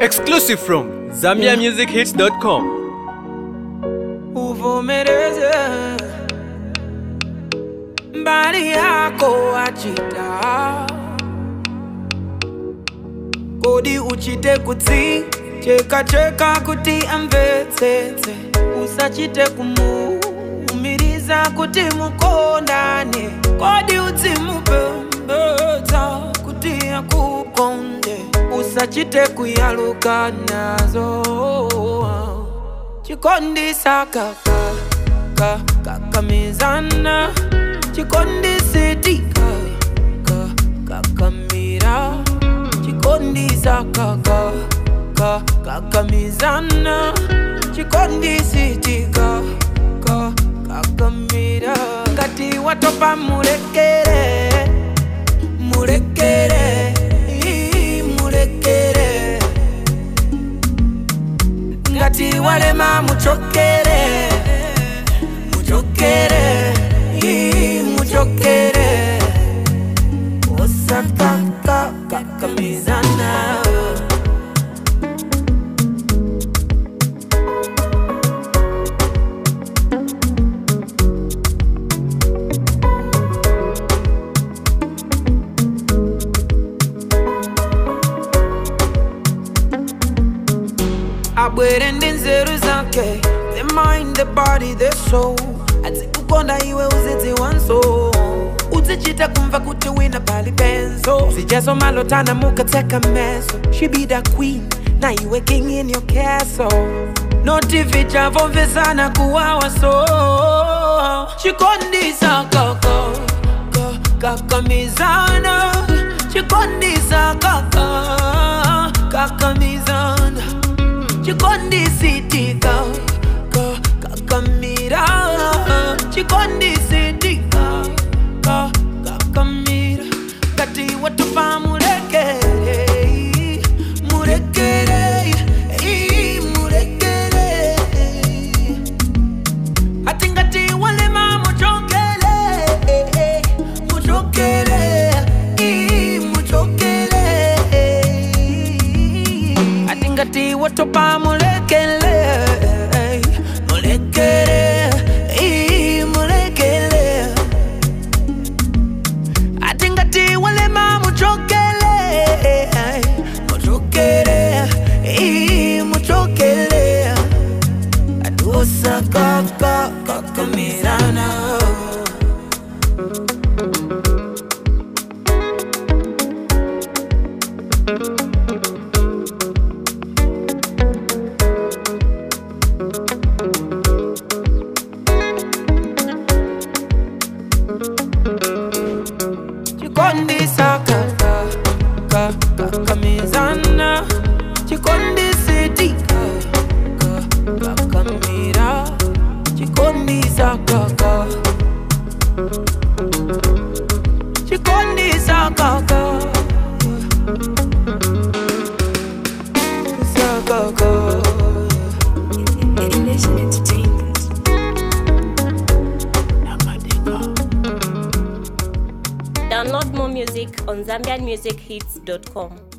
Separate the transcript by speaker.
Speaker 1: Exclusive from ZambiaMusicHits.com.
Speaker 2: uvomereze mbali yako achita kodi uchite kutsi cheka cheka kuti amvetsetse usachite kumuumiriza kuti mukondane kodi udzimupembedza kuti akukonde usachite kuyaluka nazo chikondisa kaka ka kakamizana chikondisetika ka kakamira chikondisa kaka ka kakamizana chikondisetika ka kakamira ngati watopa murekere murekere ii, murekere ngati walema muchokere muchokere ii, muchokere osakakakamizana abwere ndi nzeru zake the mind the body the soul adzikukonda iwe uzidziwanso uzichita kumva kuti wina pali penzo zijazo malotana mukatseka meso she be the queen na iwe king in your castle noti vichavomvesana kuwawa so chikondisa kaka ka- kakamizana chikondisa kaka kakamizana chikondisitika ka kakamira chikondisitika ka kakamira kati watupa murekere murekere ii, murekere ati ngati walema muchokele muchokele ii, muchokele ati ngati watopa mulekele mulekele ii, mulekele ati ngati walema muchokele muchokele ii, muchokele adusa kaka kakamirana chikondisa kaka ka kakamizana chikondisitika ka kakamira chikondisa kaka chikondisa kaka sa kaka
Speaker 3: Elation Entertainment.
Speaker 4: Download more music on ZambianMusicHits.com.